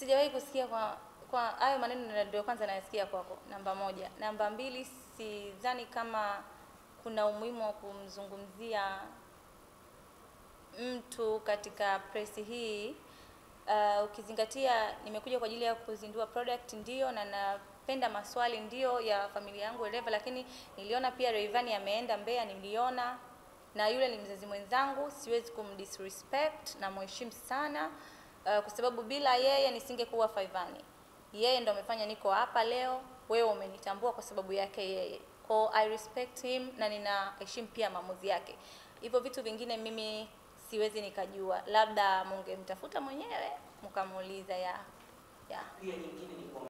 Sijawahi kusikia kwa kwa hayo maneno ndio kwanza nayasikia kwako. Namba moja. Namba mbili, sidhani kama kuna umuhimu wa kumzungumzia mtu katika press hii. Uh, ukizingatia nimekuja kwa ajili ya kuzindua product ndio, na napenda maswali ndio ya familia yangu whatever, lakini niliona pia Rayvanny ameenda Mbeya, niliona na yule ni mzazi mwenzangu, siwezi kumdisrespect na mheshimu sana uh, kwa sababu bila yeye nisingekuwa Faivani. Yeye ndo amefanya niko hapa leo, wewe umenitambua kwa sababu yake yeye. Kwa I respect him na ninaheshimu pia maamuzi yake. Hivyo vitu vingine mimi siwezi nikajua, labda mungemtafuta mwenyewe mkamuuliza ya ya Pia nyingine ni kwamba